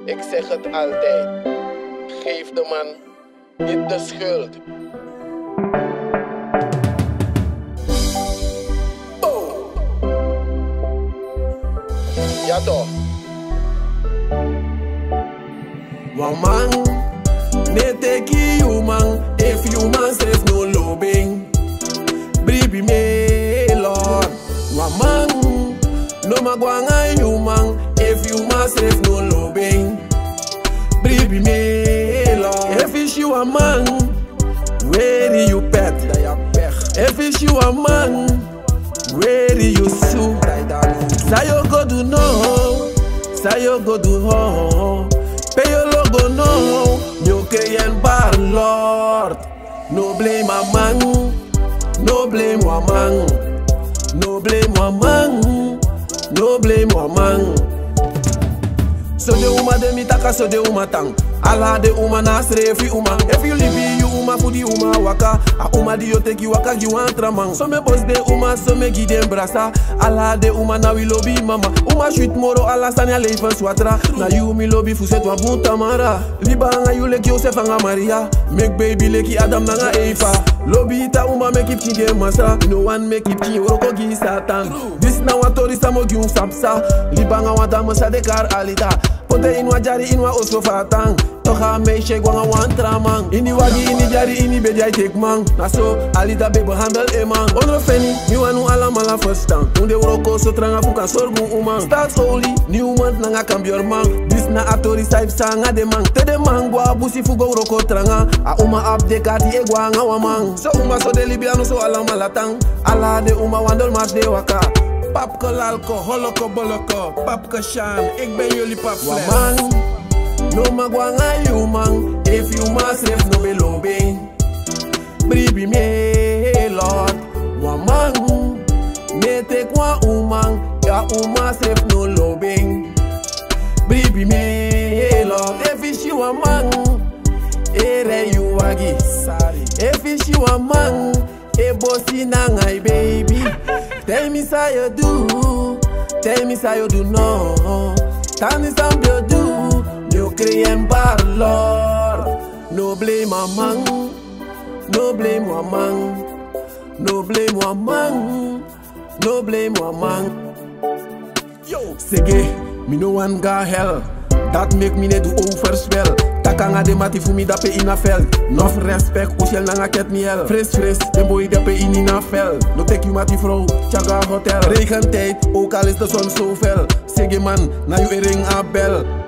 Ik zeg het altijd. Geef de man niet de schuld. Oh. Ja toch? Woman, ne take you man if you man says no lobbying. Bribi me Lord. Woman, no magwanga you man if you man says no lobbying. Bribi me Lord. If it's you a man, where do you pet? If it's you a man, where do you sue? Sayo go do no, sayo go do ho. Pay your logo no, you can bar Lord. No blame a man, no blame a man, no blame a man, no blame a man. So de uma de mi taka so de uma tang Ala de uma na srefi uma If you live you uma fudi uma waka A uma di yo take you waka you antra man So me boss de uma so me gide brasa Ala de uma na we lobby mama Uma shoot moro ala sanya leven swatra Na you mi lobby fuset wa bunta mara Liba nga you leki Joseph nga Maria Make baby leki Adam na nga Eva Lobby ita uma make it chinge masa No one make it chinge oroko gi satan This na wa tori sa mo gi un sapsa Liba nga wa dama sa de kar alita Ponte inwa jari inwa oso fatang Toka me shake wanga wan tramang Ini wagi ini jari ini bedi I take man Na so alita bebo handle e man Ono feni mi wanu ala mala first time Unde uroko so tranga fuka sorgu umang Start holy new month nanga kambior man This na atori saif sanga de man Te de man gwa busi fugo uroko tranga A uma update kati e gwa nga wamang So uma so de libiano so ala malatang Ala de uma wandel mas de waka Pap ko lalko, holoko boloko Pap ko shan, ik ben jullie pap fles Waman, no magwanga you man If you must ref no be lobbying Bribi me lord Waman, me take one woman Ya uma ref no lobbying Bribi me lord If it's you a man Ere you wagi If it's you a man E bossy na ngai baby Tell me how you do Tell me how you do no Tell me how you do You create bar lord No blame a man No blame a man No blame a man No blame a man Yo Sege Me no one got hell Dat make me ne do overspel Takanga de mati fu mi dape ina fel Nof respect ushel nanga ket miel Fris fris, den boy dape in ina fel No tek you mati vrouw, chaga hotel Regentijd, ook al is de zon zo fel Sege man, na you ring a bel